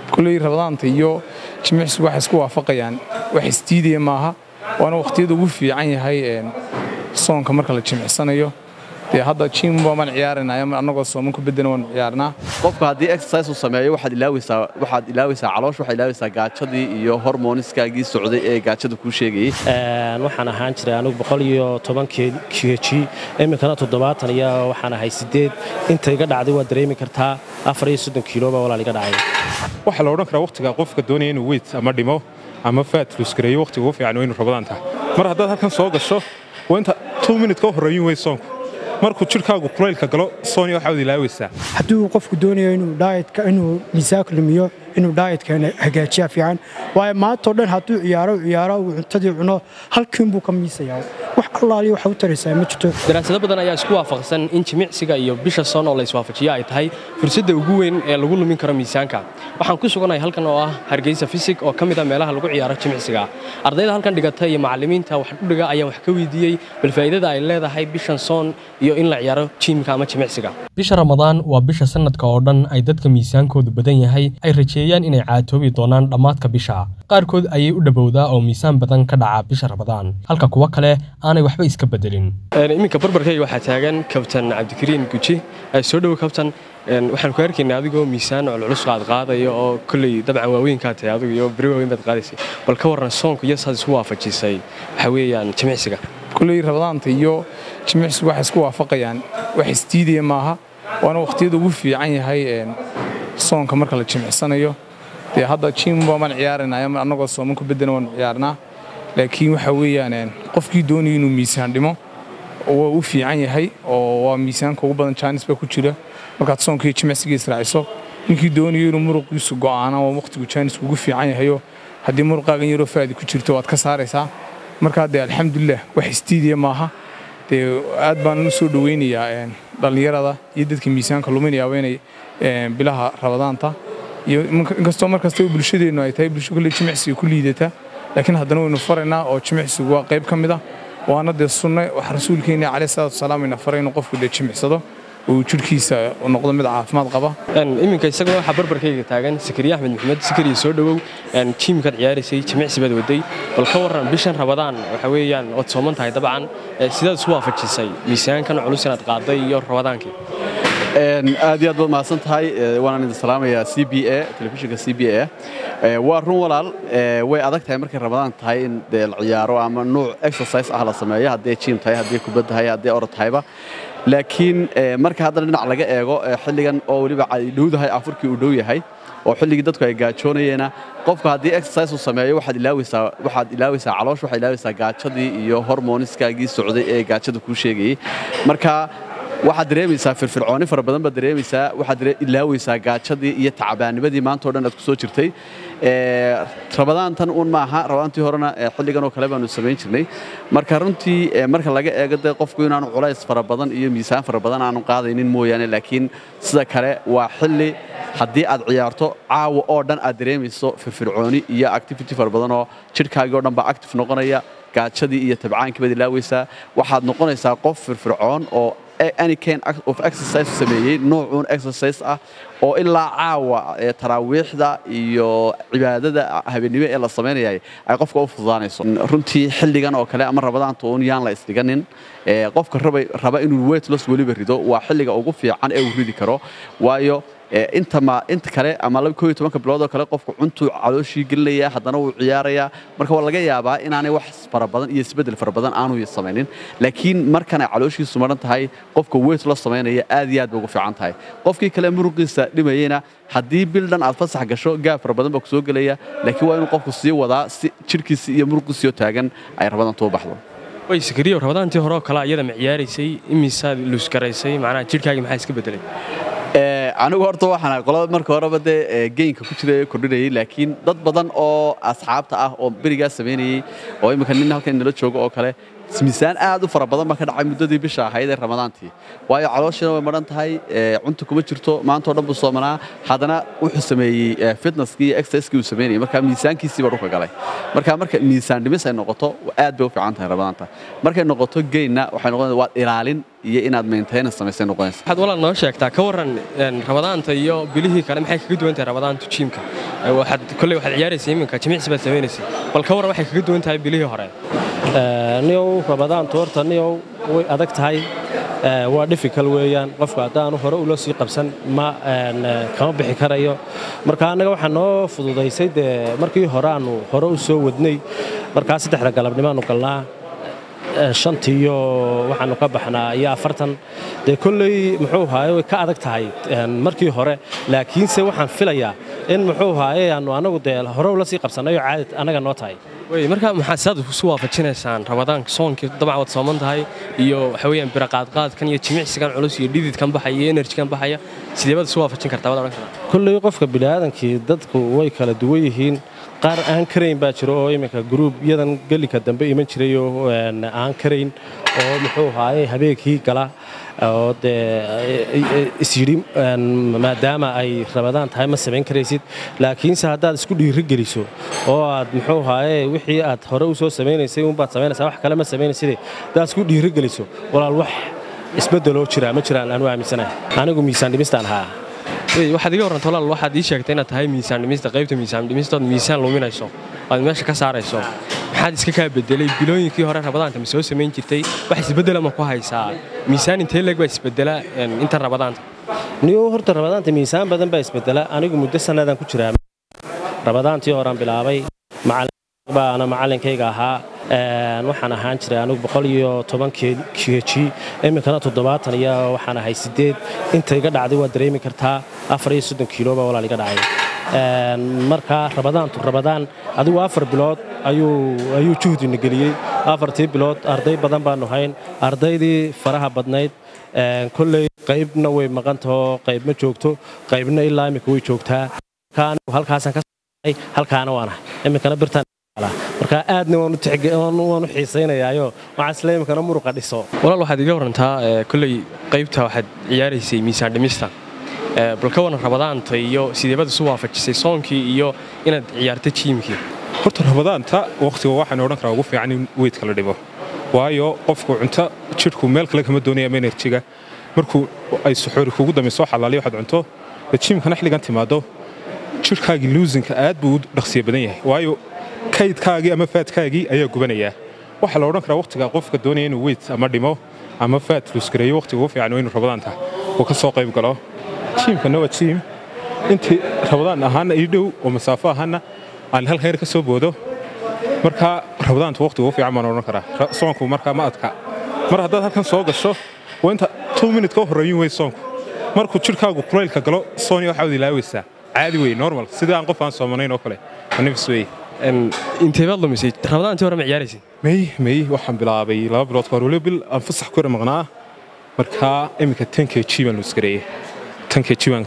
kulley rabadaanta iyo jimicsigu waxay isku waafaqayaan wax isdiidaya maaha waana wakhtiyada ugu fiican yahay soonka marka la jimicsanayo dee hadda jim baamaan ciyaaranayo annagoo sooman ku bedena waanu ciyaarnaa qofku haddii exercise uu sameeyo waxaad ilaawaysaa waxaad ilaawaysaa caloosh waxaad ilaawaysaa gaajadii iyo hormoniskaagii socday ee gaajada kuu sheegayey waxaan ahaan jiray anigu boqol iyo toban kg iminkana toddobaatan iyo waxaan ahay sideed inta iga dhacday waad dareemi kartaa afar iyo soddon kiilo baa walaal iga dhacay waxaa la odhan karaa wakhtiga qofka doonaya inuu weyt ama dhimo ama faat luskareeyo wakhtiga ugu fiican waa inuu rabadaan tahay mar haddaad halkan soo gasho waa inta two minute ka horreeyin wey soonku markuu jidhkaagu kulaylka galo sooni waxaad ilaawaysaa hadduu qofku doonayo inuu dhaayatka inuu miisaanka lumiyo inuu dhaayatka hagaajiya fiican waayo maantao dhan hadduu ciyaaro ciyaaro uu cuntadii cuno halkiinbuu ka miisayaa wax allaaliyo waxa u taraysaa ma jirto daraasado badan ayaa isku waafaqsan in jimicsiga iyo bisha soon oo la iswaafajiyo ay tahay fursadda ugu weyn ee lagu lumin karo miisaanka waxaan ku suganahay halkan oo ah hargeysa fisig oo ka mid a meelaha lagu ciyaaro jimicsiga ardayda halkan dhigata iyo macallimiinta wax dhudhiga ayaan wax ka weydiiyey bal faa'iidada ay leedahay bishan soon iyo in la ciyaaro jiimka ama jimicsiga bisha ramadaan waa bisha sanadka oo dhan ay dadka miisaankoodu badan yahay ay rajeeyaan inay caatoobi doonaan dhammaadka bisha qaarkood ayay u dhowowdaa oo miisaan badan ka dhaca bisha ramadaan halka kuwa kale aanay waxba iska bedelin iminka barbarkayga waxaa taagan kabtan cabdikariin guji soo dhowo kabtan waxaan ku arkaynaa adigoo miisaan culculus qaad qaadaya oo kolley dabcan waaweynkaa tahay adigu iyo beri waaweyn baad qaadaysay bal ka warran soonku iyo saad isu waafajisay waxaa weeyaan jimicsiga kulley rabadaanta iyo jimicsigu waxay isku waafaqayaan wax isdiidaya maaha waana wakhtiyada ugu fiican yahay soonka marka la jimicsanayo dee hadda jim baamaan ciyaaranayo annagoo sooman ku bedena waanu ciyaarnaa laakiin waxa weeyaan qofkii doonaya inuu miisaan dhimo waa u fiican yahay oo waa miisaanka ugu badan jaanis baa ku jira markaad soonkiiyo jimicsiga israaciso ninkii doonayo inuu muruqiisu go'aana waa wakhtigu jaanisku ugu fiican yahayo haddii muruqaagan yaroo faadi ku jirto waad ka saaraysaa markaa dee alxamdulilah wax istiidiya maaha dee aad baan u soo dhoweynayaa dhallinyarada iyo dadka miisaanka luminayaaba inay bilaha rabadaanta iyo inkastoo mar kastaba bulshadeennu ay tahay bulsho kolley jimicsiga ku liidata laakiin haddana waynu faraynaa oo jimicsigu waa qayb ka mid ah waana dee sunne wax rasuulkeena caleyh salaatu wasalaam ina faray inuu qofku dee jimicsado uu jidhkiisa noqdo mid caafimaad qaba iminka isaguna waxaa barbarkayga taagan sakariya axmed maxamed sakariya soo dhowow jiimkaad ciyaaraysay jimicsi baad waday bal ka warran bishan rabadaan waxa weeyaan ood sooman tahay dabcan sidaad isu waafajisay miisaankan culus inaad qaaday iyo rabadaankii aad iyo aad baad mahadsan tahay waanaan idin salaamayaa c b a telefishinka c b a waa run walaal way adag tahay markay ramadaan tahay in dee la ciyaaro ama nuuc exercise ah la sameeyo haddii jiim tahay haddii kubad tahay haddii orod tahayba laakiin marka haddana dhinac laga eego xilligan oo weliba ay dhowdahay afurkii uu dhow yahay oo xilligii dadku ay gaajoonayeena qofku haddii exercise uu sameeyo waxaad ilaawaysaa waxaad ilaawaysaa caloosh waxaad ilaawaysaa gaajadii iyo hormoniskaagii socday ee gaajada kuu sheegayey marka waxaad dareemaysaa firfircooni fara badan baad dareemaysaa waxaad ilaawaysaa gaajadii iyo tacbaanimadii maantao dhan aad ku soo jirtay rabadaantan uun maaha rabadaantii horena xilligan oo kale baanu samayn jirnay marka runtii marka laga eego dee qofku inaanu culays fara badan iyo miisaan fara badan aanu qaadaynin mooyaane laakiin sida kale waa xilli haddii aad ciyaarto caawa oo dhan aad dareemayso firfircooni iyo activity fara badan oo jidhkaagii oo dhan baa active noqonaya gaajadii iyo tabcaankii baad ilaawaysaa waxaad noqonaysaa qof firfircoon oo any kind of exercise sameeyey noocuun exercise ah oo ilaa caawa taraawiixda iyo cibaadada habeennimo ee la samaynayay ay qofka u fududaanayso runtii xilligan oo kale ama rabadaanta uun yaan la isdhiganin qofka raba inuu weight loss weliba rido waa xilliga ugu fiican ee uu ridi karo waayo inta kale ama bilood oo kale qofku cuntuu calooshii gelinaya haddana wuu ciyaarayaa marka waa laga yaabaa inaanay wax fara badan iyo isbeddel fara badan aanu samaynin laakiin markan ay calooshiisu maran tahay qofka weight la samaynaya aad iyo aad bay ugu fiican tahay qofkii kale muruqiisa dhimayeyna haddii bil dhan aad fasax gasho gaab fara badan baa ku soo gelaya laakiin waa inuu qofku sii wadaa si jidhkiisii iyo muruqiisiioo taagan ay rabadantu u baxdo way sakariyo rabadaantii hore oo kale iyada ma ciyaaraysay imisaad luusgaraysay macnaha jidhkaagii maxaa iska bedelay anigu horta waxaan qolada marka horeba dee geynka ku jira kordhinayay laakiin dad badan oo asxaabta ah oo berigaa samaynayey oo imminka nin halkan nala joogo oo kale miisaan aad u fara badan baa ka dhacay muddadii bisha ahayd ee ramadaantii waayo calooshiina way madhan tahay cunta kuma jirto maantao dhan buu soomanaa haddana wuxuu sameeyey fitnesskii iyo exercisekii uu sameynayay marka miisaankiisii baa dhulka galay marka marka miisaan dhimis ay noqoto aad bay u fiican tahay ramadaanta markay noqoto geynna waxay noqonaysa waad ilaalin iyo inaad maintenance samaysay noqonaysa waxaad walaal noo sheegtaa ka warran rabadaanta iyo bilihii kale maxay kaga duwan tahay rabadaantu jiimka waxaad kolley waxaad ciyaaraysay iminka jimicsi baad samaynaysay bal ka warran waxay kaga duwan tahay bilihii hore niyow rabadaantu horta niyow way adag tahay waa dhifikal weeyaan qofku haddaanu hore ula sii qabsan ma kama bixi karayo marka annaga waxaa noo fududaysay dee markii hore aanu hore u soo wadnay markaa saddexda galabnimaanu galnaa shantiiyo waxaanu ka baxnaa iyo afartan dee kolley muxuu haaye way ka adag tahay markii hore laakiinse waxaan filayaa in muxuu haaye aanu anagu dee hore ula sii qabsannayo caadad annaga noo tahay wey marka maxaad saad isu waafajinaysaan rabadaanka soonkii dabcan waad sooman tahay iyo waxa weeyaan biraqaadqaadkan iyo jimicsigan culus iyo dhididkan baxaya iyo enerjikan baxaya sidee baad isu waafajin kartaa waad odhan kartaa kolley qofka bini'aadankii dadku way kala duwan yihiin qaar aan karayn baa jiro oo iminka gruubyadan gelika dambe iman jiray oo aan karayn oo muxuu haaye habeenkii gala oo dee isyidhi maadaama ay rabadaan tahay ma samayn karaysid laakiinse haddaad isku dhiiri geliso oo aad muxuu haaye wixii aad hore u soo samaynaysay unbaad samaynaysaa wax kale ma samaynaysid haddaad isku dhiiri geliso walaal wax isbeddeloo jira ma jiraan aanu aaminsanahay anigu miisaan dhimistaan ahaa waxaad iga warranta walaal waxaad ii sheegtay inaad tahay miisaan dhimista qaybta miisaan dhimistood miisaan luminayso aad meesha ka saarayso maxaad iska kaa bedelay bilooyinkii hore rabadaanta ma soo samayn jirtay wax isbeddela ma ku haysaa miisaan intee leeg baa isbeddela inta rabadaanta niyo horta rabadaanta miisaan badan baa isbeddela anigu muddo sannadan ku jiraa rabadaantii horaan bilaabay baana macallinkayga ahaa waxaan ahaan jiray anigu boqol iyo toban keji iminkana toddobaatan iyo waxaan ahay siddeed inta iga dhacday waad dareemi kartaa afar iyo soddon kiilo baa walaal iga dhacay markaa rabadaantu rabadaan adigu afar bilood ayuu juhdina geliyey afartii bilood arday badan baanu hayn ardaydii faraha badnayd kolley qaybna way maqantahoo qayb ma joogto qaybna ilaa iminka way joogtaa halkaasaan ka halkaana waanahay iminkana birtaan markaa aadna waanu xiisaynayaayo waxaa isle iminkana muruqa dhiso walaal waxaad iga warantaa kolley qaybta waxaad ciyaaraysay miisaan dhimista bal ka waran rabadaanta iyo sideebad isu waafajisay soonkii iyo inaad ciyaarta jiimkii horta rabadaanta wakhtiga waxaan odhan karaa ugu fiican in weydka la dhibo waayo qofku cunto jidhku meel kale kama doonaya ama enerjiga markuu ay suxuuri kugu dambayso xalaaliyo waxaad cunto jiimkana xilligan timaado jidhkaagii luusinka aad buu u dhaqsiya badan yahay waayo kaydkaagii ama faadkaagii ayaa gubanayaa waxaa la odhan karaa wakhtiga qofka doonaya inuu weyd ama dhimo ama faad luuskareeyo wakhtiga ugu fiican waa inuu rabadaanta uu ka soo qayb galo jiimkana waa jiim intii rabadaan ahaana ii dhow oo masaafo ahaana aan halkan yar ka soo boodo markaa rabadaanta wakhtiga ugu fiican baan odhan karaa soonku markaa ma adka mar haddaad halkan soo gasho waa inta two minute ka horreeyin wey soonku markuu jidhkaagu kulaylka galo sooni waxaad ilaawaysaa caadi wey normal sidii aan qof aan soomanayn oo kale nafis wey intee baad lumisay rabadaantii hore ma ciyaaraysay may may waxaan bilaabay laba bilood ka hor waliba bil aan fasax ku yara maqnaa markaa iminka ten k g baan luuskareeyey ten k g baan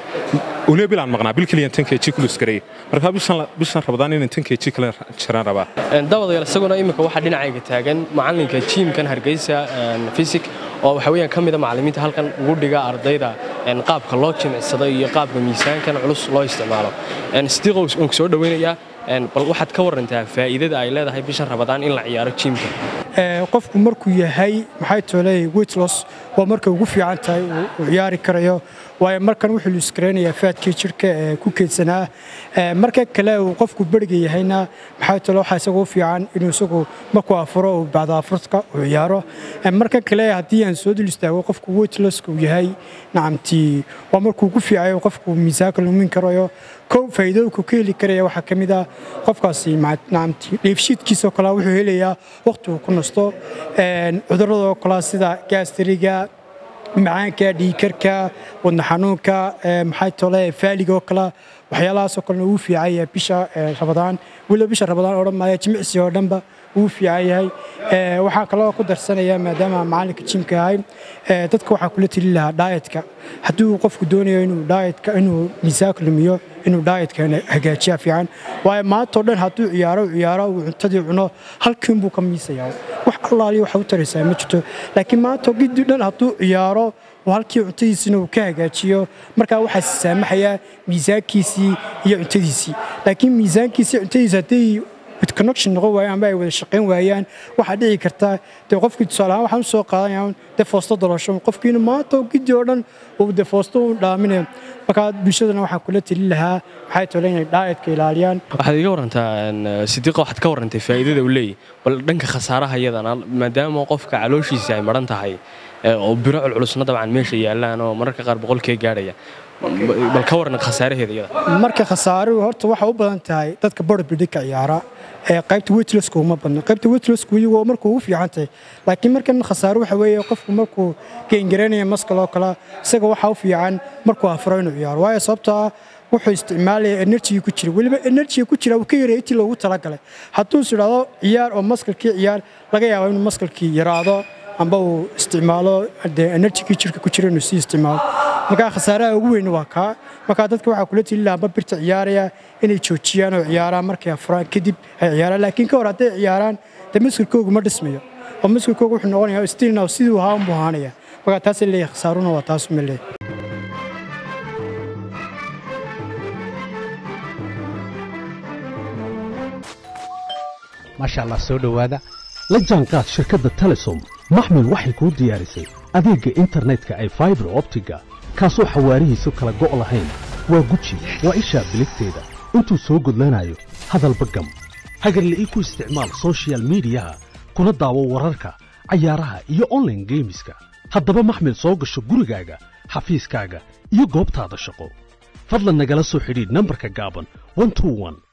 waliba bil aan maqnaa bil keliyan ten k g ku luuskareeyey markaa bishan rabadaan inaan ten k g kale jiraan rabaa dabadayaal isaguna iminka waxaa dhinacayga taagan macallinka jiimkan hargeysa fisik oo waxa weeyaan ka mida macallimiinta halkan ugu dhiga ardayda qaabka loo jimicsado iyo qaabka miisaankan culus loo isticmaalo sidiiqow aan ku soo dhoweynayaa bal waxaad ka warantaa faa'iidada ay leedahay bishan rabadaan in la ciyaaro jiimka qofku markuu yahay maxay tooley weightloss waa markay ugu fiican tahay uu ciyaari karayo waayo markan wuxuu luuskaraynayaa faadkii jidhka ee ku keydsanaa marka kale uu qofku beriga yahayna maxay toole waxaa isagu u fiican inuu isagu markuu afuro uu bacda afurka uu ciyaaro marka kale haddii aan soo dul istaago qofku weightlosska uu yahay nacamtii waa markuu ugu fiicayo qofku miisaanka lumin karayo kow faa'iidooyinku ka heli karaya waxaa ka mid ah qofkaasi nacamtii dheefshiidkiisoo kale wuxuu helayaa waqti uu ku nasto cudurradoo kale sida gaastariga macaanka dhiikarka wadna xanuunka maxay tole faaliga oo kale waxyaalahaasoo kalena uu fiican yahay bisha rabadaan weliba bisha rabadaan odhan maaya jimicsi oo dhanba uu fiican yahay waxaa kaloo ku darsanaya maadaama macallinka jimka ahay dadka waxaa kula tili lahaa dhaayatka haddii uu qofku doonayo inuu dhaayatka inuu miisaanka lumiyo inuu dhaayatka hagaajiya fiican waayo maantao dhan hadduu ciyaaro ciyaaro uu cuntadii cuno halkiin buu ka miisayaa wax allaaliyo waxa u taraysaa ma jirto laakiin maantao giddi dhan hadduu ciyaaro oo halkii cuntadiisina uu ka hagaajiyo markaa waxaa saamaxayaa miisaankiisii iyo cuntadiisii laakiin miisaankiisii cuntadiisi hadday mid connection noqon waayaan amba ay wada shaqayn waayaan waxaa dhici karta dee qofkii tusaale ahaan waxaan u soo qaadanaya dee foosto dolasho qofkiina maanta oo gidi oo dhan uu dee foosto u dhaaminayo markaa bulshadana waxaan kula telin lahaa waxay tole inay dhaayatka ilaaliyaan waxaad iga warantaa sidiiqa waxaad ka warrantay faa'iidada uu leeyahy bal dhanka khasaaraha iyadana maadaama qofka calooshiisa ay maran tahay oo biro culculusna dabcan meesha yaallaan oo mararka qaar boqolkee gaadhaya bal ka warran khasaaraheeda iyada marka khasaaruhu horta waxaa u badan tahay dadka borbidhika ciyaara ee qaybta wetleska uma badno qaybta wetlesku iyagoo markuu ugu fiican tahay laakiin markan khasaaro waxa weeye qofku markuu geengareynaya maskal oo kale isaga waxaa u fiican markuu afuro inuu ciyaaro waayo sababtoo ah wuxuu isticmaalaya enerjiga ku jira weliba enerjiga ku jira uu ka yareeyay intii loogu talagalay hadduu is idhaahdo ciyaar oo maskalkii ciyaar laga yaabo inuu maskalkii yaraado amba uu isticmaalo dee enerjigii jirka ku jira inuu sii isticmaalo markaa khasaaraha ugu weyni waa kaa markaa dadka waxaa kula tili lahaa amba birta ciyaaraya inay joojiyaan oo ciyaaraan markay afuraan kadib ay ciyaaraan laakiin ka hor hadday ciyaaraan dee maskalkoogu ma dhismayo oo maskalkoogu wuxuu noqonayaa stilna siduu ahaa unbuu ahaanaya markaa taasay leeyahay khasaaruna waa taas uma leeyahay maasha allah soo dhowaada la jaanqaad shirkadda telesom maxmil waxay kuu diyaarisay adeegga internetka ay faibar optiga kaasoo xawaarihiisu kala go' lahayn waa guji waa ishaa biligteeda intuu soo gudlanayo hadalba gam hagarle ii ku isticmaal soshiyal miidiyaha kuna daawo wararka cayaaraha iyo onlaine geemiska haddaba maxmil soo gasho gurigaaga xafiiskaaga iyo goobtaada shaqo fadlan nagala soo xidhiidh nambarka gaaban